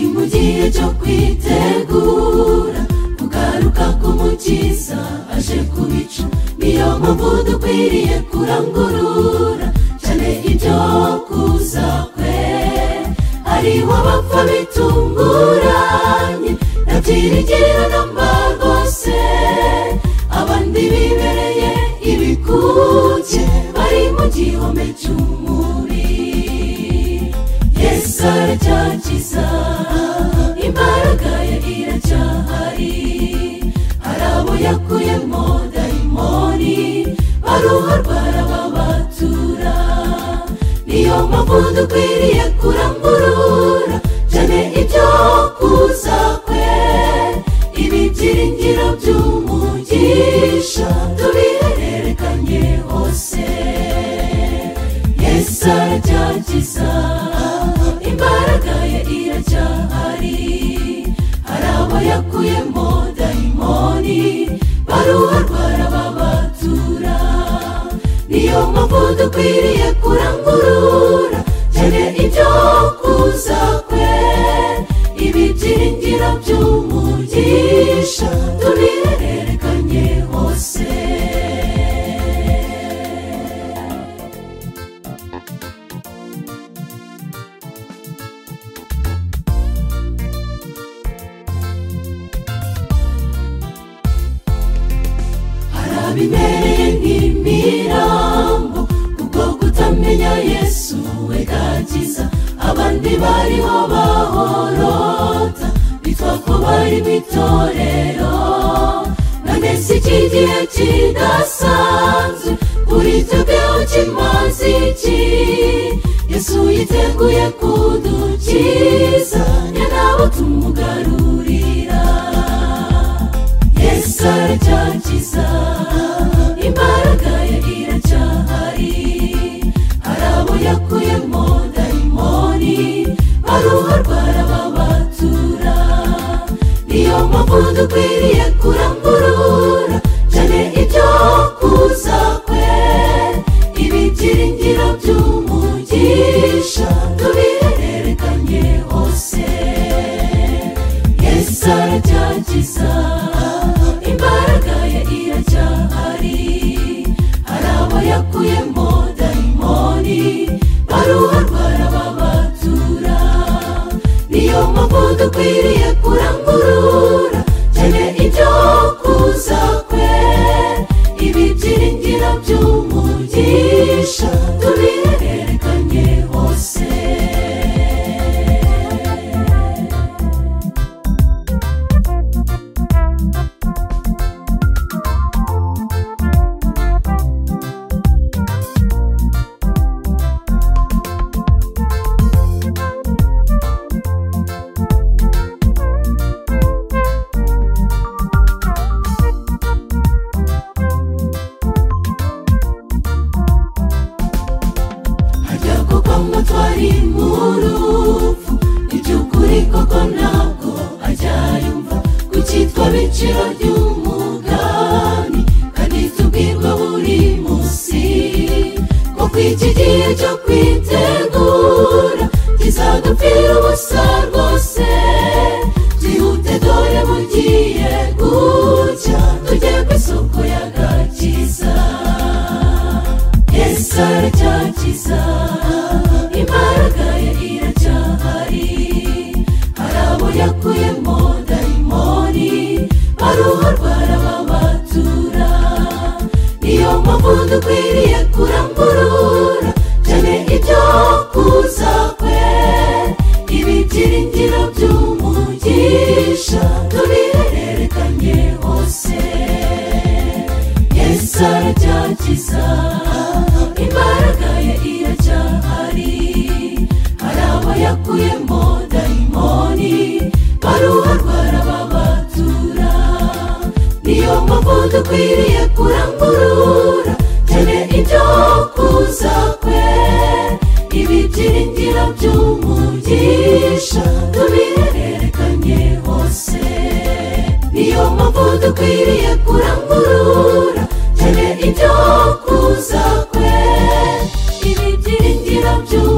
igihe cyo kwitegura kugaruka k'umukiza aje ku bicu niyo mpamvu dukwiriye kurangurura cyane ibyo kuza kwe hariho abapfa bitunguranye nabyiringirira namba rwose abandi bibereye ibikuke bari mu gihome cy'umubiri yesu aracyakiza imbaraga ye iracyahari hari abo yakuyemo dayimoni baruha rwarababatura niyo mpamvu dukwiriye kurangurura cyane ibyo kuza kwe ibibyiringiro by'umugisha tubihererekanye hose yesu aracyakiza imbaraga ye iracyahari hari abo yakuyemo dayimoni baruha rwarababatura niyo mpamvu dukwiriye kurangurura cyane ibyo kuza kwe ibibyiringiro by'umugisha tubihererekanye hose hari abibereye nk'imirambo kuko kutamenya yesu we gakiza abandi bariho bahorota bitwa ko bari mu itorero none si iki gihe kidasanzwe kuri twebweho kimaze iki yesu yiteguye kudukiza ni nabo tumugarurira yesu aracyakiza imbaraga ye iracyahari hari abo yakuyemo dayimoni baruha rwarababatura niyo mpamvu dukwiriye kurangurura cyane ibyo kuza kwe ibibyiringiro by'umugisha tubihererekanye hose yesu aracyakiza imbaraga ye iracyahari hari abo yakuyemo dayimoni baruha rwarababatura niyo mpamvu dukwiriye kurangurura cyane ibyo kuza kwe ibibyiringiro by'umugisha tubihererekanye hose harya koko ngo twari mu rupfu iby'ukuri koko ntabwo ajyayumva kuki twabiciro ry'umugani kandi tubwirwa buri munsi ko kw'iki gihe cyo kwitegura kizadupfira ubusa rwose byihute dore bugiye gucya tujye ku isoko y'agakiza yesu aracyakiza imbaraga ye iracyahari hari abo yakuyemo dayimoni baruha rwarababatura niyo mpamvu dukwiriye kurangurura cyane ibyo kuza kwe ibibyiringiro by'umugisha tubihererekanye hose yesu aracyakiza imbaraga ye iracyahari hari abo yakuyemo dayimoni baruha rwarababatura niyo mpamvu dukwiriye kurangurura cyane ibyo kuza kwe ibibyiringiro by'umugisha tubihererekanye hose niyo mpamvu dukwiriye kurangurura cyane ibyo kuza kwe ibibyiringiro by'u